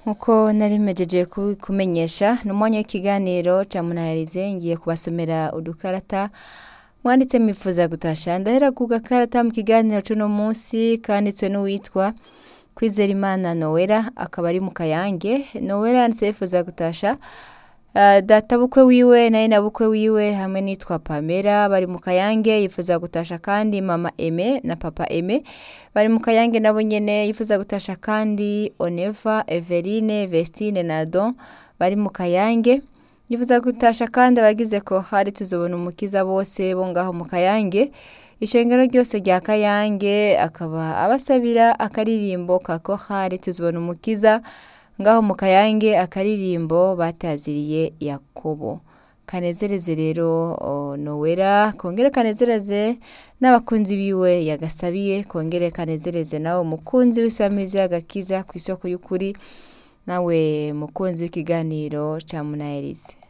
nk'uko nari mpejeje kumenyesha ni umwanya w'ikiganiro ca munaherize ngiye kubasomera udukarata mwanditse mwifuza gutasha ndahera ku gakarata mu kiganiro c'uno munsi kanditswe n'uwitwa Kwizerimana Noella akaba ari mu Kayange Noella yanditse yifuza gutasha Uh, data bukwe wiwe naye na bukwe wiwe hamwe nitwa Pamela bari mu Kayange yifuza gutasha kandi mama Aime na papa Aime bari mu Kayange nabo nyene yifuza gutasha kandi Oneva Everine Vestine na Don bari mu Kayange yifuza gutasha kandi abagize ko hari tuzobona umukiza bose bo ngaho mu Kayange ishengero ryose rya Kayange akaba abasabira akaririmbo kako hari tuzobona umukiza ngaho mu kayange akaririmbo bataziriye yakobo kanezereze rero nowera kongere kanezereze n'abakunzi biwe yagasabiye kongere kanezereze nawe umukunzi w'isamizi y'agakiza ku isoko y'ukuri nawe mukunzi w'ikiganiro ca munaherize